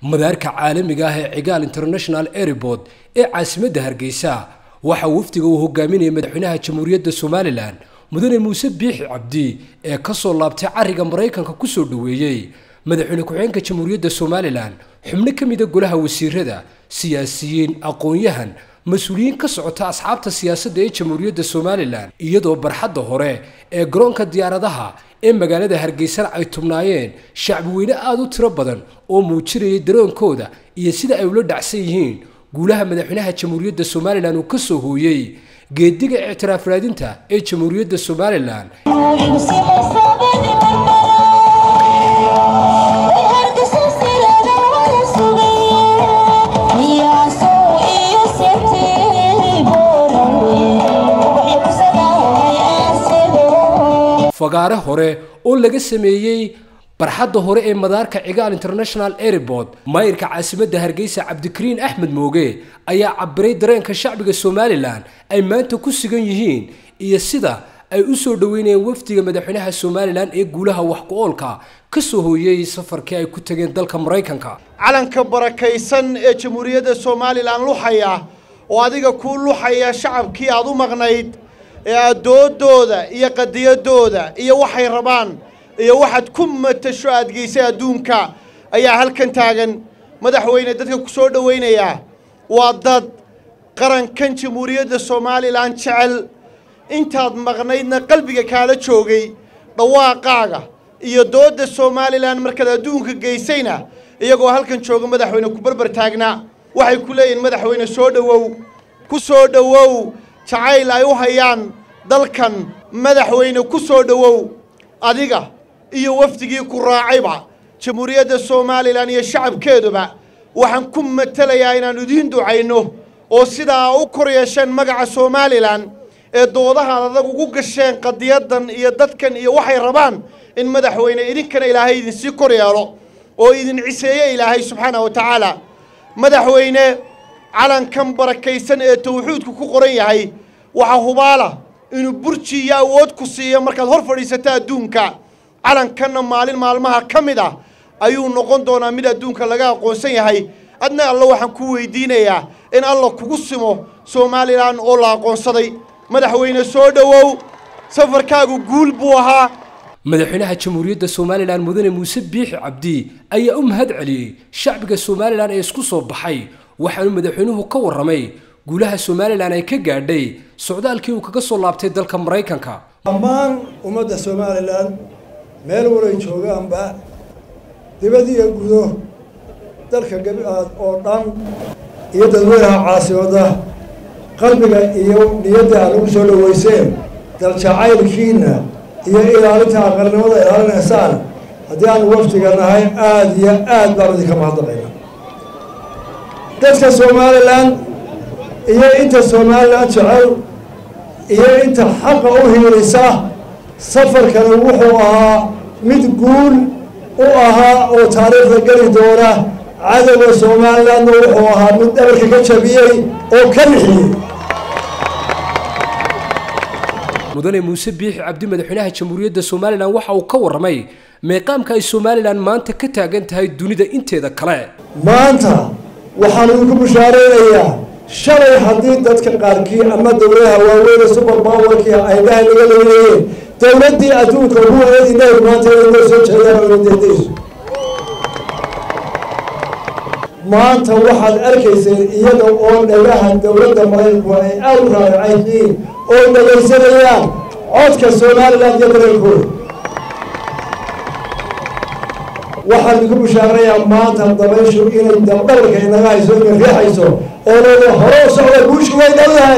madaarka caalamiga ah ee cigaal international airport ee caasimadda hargeysa waxaa wafdiga uu hogaaminayay madaxweynaha jamhuuriyadda somalilan mudane muuse biixi cabdi ee kasoo laabtay cariga maraykanka kusoo dhoweeyey madaxweyne ku-xigeenka jamhuuriyadda somalilan xubno ka mida golaha wasiirada siyaasiyiin aqoon-yahan mas-uuliyiin ka socota asxaabta siyaasadda ee jamhuuriyadda somalilan iyadoo barxadda hore ee garoonka diyaaradaha ee magaalada hargeysana ay tubnaayeen shacbi weyne aada u tiro badan oo muujinayay daroonkooda iyo sida ay ula dhacsan yihiin guulaha madaxweynaha jamhuuriyadda somalilan uu ka soo hooyey geediga ictiraaf raadinta ee jamhuuriyadda somalilan fagaare hore oo laga sameeyey barxadda hore ee madaarka cigaal international airport maayirka caasimadda hargeysa cabdikariin axmed mooge ayaa cabiray dareenka shacbiga somalilan ay maanta ku sugan yihiin iyo sida ay u soo dhoweynayeen wafdiga madaxweynaha somalilan ee guulaha wax ku-oolka ka soo hooyey safarkii ay ku tageen dalka maraykanka calanka barakaysan ee jamhuuriyadda somalilan luxaya oo adiga kuu luxaya shacabkii aad u maqnayd ee addooddooda iyo qadiyadooda iyo waxay rabaan iyo waxaad ku matasho aad geysay adduunka ayaa halkan taagan madaxweyne dadka ku soo dhowaynayaa waa dad qarankan jamhuuriyadda somalilan jecel intaad maqnaydna qalbiga kaala joogay dhawaaqaaga iyo doodda somalilan markaad adduunka geysayna iyagoo halkan jooga madaxweyne ku barbar taagnaa waxay ku leeyihiin madaxweyne soo dhowow ku soo dhowow jacayl ay u hayaan dalkan madaxweyne ku soo dhowow adiga iyo wafdigii ku raacayba jamhuuriyadda somalilan iyo shacabkeeduba waxaan ku matelayaa inaan idiin ducayno oo sidaa u kor yeesheen magaca somalilan ee doodahaad adag ugu gasheen qadiyaddan iyo dadkan iyo waxay rabaan in madaxweyne idinkana ilaahay idinsii kor yeelo oo idin ciseeye ilaahay subxaana wa tacaala madaxweyne calankan barakaysan ee tawxiidku ku qoran yahay waxaa hubaala inuu burji iyo awood ku siiyo markaad hor fadhiisata adduunka calankanna maalin maalmaha ka mid ah ayuu noqon doonaa mid adduunka laga aqoonsan yahay adna alla waxaan ku weydiinayaa in alla kugu simo somalilan oo la aqoonsaday madaxweyne soo dhowow safarkaagu guul buu ahaa madaxweynaha jamhuuriyadda somalilan mudane muuse biixi cabdi ayaa u mahad celiyey shacbiga somalilan ee isku soo baxay waxaanu madaxweynuhu ka warramay guulaha somalilan ay ka gaadhay socdaalkii uu kaga soo laabtay dalka maraykanka dhammaan ummadda somalilan meel walay joogaanba dibad iyo gudo dalka gabiaad oo dhan iyo dadweynaha caasimadda qalbiga iyo niyadda aad ugu soo dhoweyseen daljacaylkiinna iyo ilaalinta aqalnimada ilaalinaysaan haddii aanu waftiga nahay aada iyo aad baanu idinka mahadnaqayna dadka somalilan iyo inta somalilan jecel iyo inta xaqa u hiilisa safarkani wuxuu ahaa mid guul u ahaa oo taariikhda geli doona cadowga somalilandna wuxuu ahaa mid dhabarka ka jabiyey oo ka lixiyey mudane muuse biixi cabdi madaxweynaha jamhuuriyadda somalilan waxa uu ka warramay meeqaamka ay somalilan maanta ka taagan tahay dunida inteeda kale maanta waxaan idinku bushaaraynayaa shalay haddii dadka qaarkii ama dowladaha waaweyne super powerkii ay dhaha naga leynayeen dowladdii adduunka ugu eedinayd maanta inay soo jeedaan oo indeedayso maanta waxaad arkayseen iyada oo dhagaha dowladda maraykanku ay aada u raaracayyihiin oo dhagaysanayaan codka somalilan iyo dareenkooda waxaan idinku bushaaranayaa maanta dabayshu inay dabdhabarka inaga hayso inay riixayso oo leeda hore u socda guushu way dhowdahay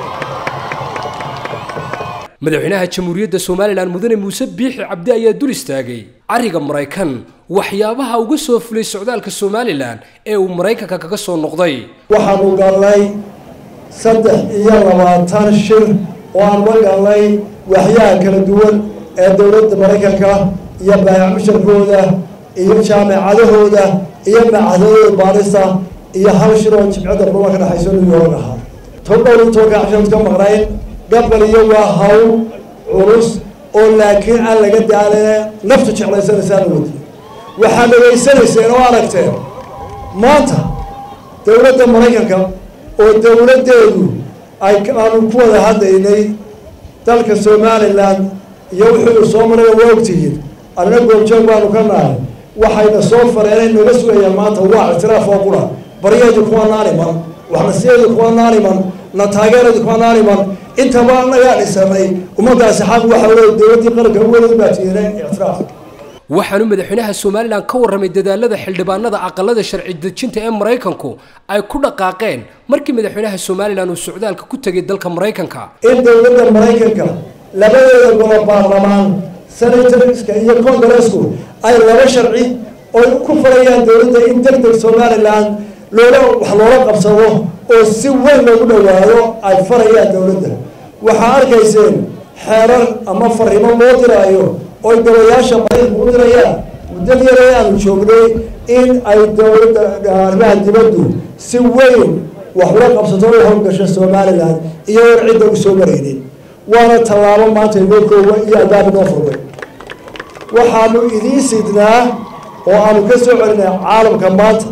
madaxweynaha jamhuuriyadda somalilan mudane muuse biixi cabdi ayaa dul istaagay cariga maraykan waxyaabaha uga soo fulay socdaalka somalilan ee uu maraykanka kaga soo noqday waxaanu galnay saddex iyo labaatan shir oo aan la galnay waxyaha kala duwan ee dowladda maraykanka iyo baayac musharkooda iyo jaamacadahooda iyo macadadooda baarista iyo hal shir oo jimcadda ruma ka dhexayso new york ahaa todhow tobanka cashood ka maqnayn gabal iyo waa hawl culus oo laakiin aan laga daalina naftu jeclaysanaysaan wadi waxaad dhegaysanayseen oo aragteen maanta dowladda maraykanka oo dowladdeedu ay aanu ku wada hadlaynay dalka somalilan iyo wuxuu soo maraya waa ogtihiin annana goobjoog baanu ka nahay waxayna soo fareenay naga sugayaan maanta waa ictiraaf oo qura baryeedu kuwa naaniman waxnasiyeedu kuwa naaniman na taageeradu kuwa naaniman intaba anagaa dhisanay ummaddaasi xaq waxa weye dowladdii qaranka uwelad baa tiinay ictiraaf waxaanu madaxweynaha somalilan ka warramay dadaalada xildhibaanada aqalada sharci dejinta ee maraykanku ay ku dhaqaaqeen markii madaxweynaha somalilan uu socdaalka ku tegay dalka maraykanka in dowladda maraykanka labadeeda golo baarlamaan senatorska iyo congaresku ay laba sharci oy ku farayaan dowladda in deg deg somalilan loola wax loola qabsado oo si weyn loogu dhowaado ay farayaan dowladda waxaa arkayseen xeerar ama farrimo loo diraayo oy golayaasha maraykanku u dirayaan muddad yare aanu joognay in ay dowladda arrimaha dibaddu si weyn wax ula qabsato u howlgasho somalilan iyagoon cidda u soo maraynin waana tallaabo maanta inoo koowa iyo albaab inoo furmay waxaanu idiin sidnaa oo aanu ka soo celinay caalamka maanta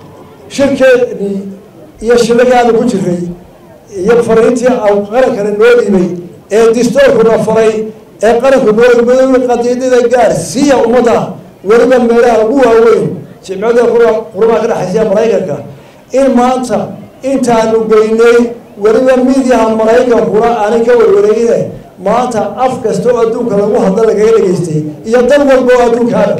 shirkeedii iyo shirakaanu ku jiray iyo fariintii qarankana noo dhibay ee distoorkuna faray ee qaranku noo dhibay qadiidada gaarsiiya ummadda weliba meelaha ugu waaweyn jimcada qurumaha ka dhexaysiya maraykanka in maanta intaanu geynay weliba midiyaha maraykankuna aanay ka warwareegine maanta af kasta oo adduunka lagu hadla lagaga dhegaystay iyo dal walba oo adduunkaana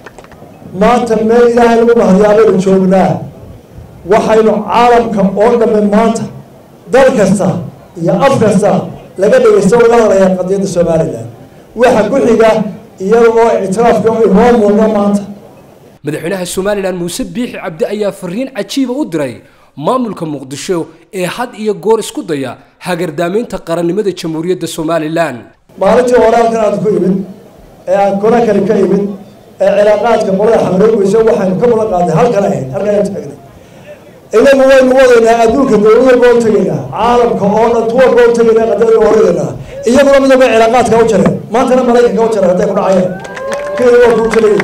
maanta meel ilaahay lagu mahadiyaabaynu joognaa waxaynu caalamka oo dhamme maanta dal kasta iyo af kasta laga dhegaysto laga hadlaya qadiyadda somalilan waxa ku xiga iyada oo ictiraafka inoo muuqda maanta madaxweynaha somalilan muuse biixi cabdi ayaa fariin cajiiba u diray maamulka muqdisho ee had iyo goor isku daya hagardaamaynta qarannimada jamhuuriyadda somalilan maalintii hore halkan aad ku imid ee aan konakari ka imid ee cilaaqaadka qolada xamroogeysa waxaynu ka mudan qaadnay halkan ahayd halkan aynu taagnay inagu waynu wadaynaa adduunka dowlad walba u tegaynaa caalamka oo dhan tu walba u tegaynaa qadiyada horeynaa iyaguna midaba cilaaqaadka u jareen maantana maraykanka u jareen hadday ku dhacayeen kenya waa kuu jalay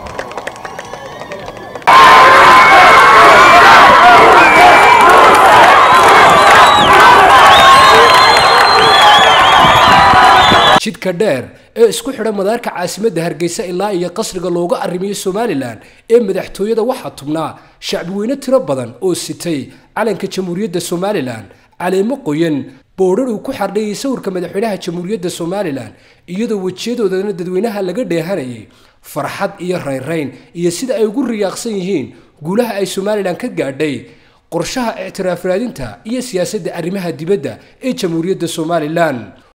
jidka dheer ee isku xidha madaarka caasimadda hargeysa ilaa iyo qasriga looga arrimiyo somalilan ee madaxtooyada waxaa tubnaa shacbiweyne tiro badan oo sitay calanka jamhuuriyadda somalilan caleemo qoyan boodhar uu ku xardhayay sawirka madaxweynaha jamhuuriyadda somalilan iyadoo wejiyadoodana dadweynaha laga dheehanayay farxad iyo raynrayn iyo sida ay ugu riyaaqsan yihiin guulaha ay somalilan ka gaadhay qorshaha ictiraaf raadinta iyo siyaasadda arrimaha dibadda ee jamhuuriyadda somalilan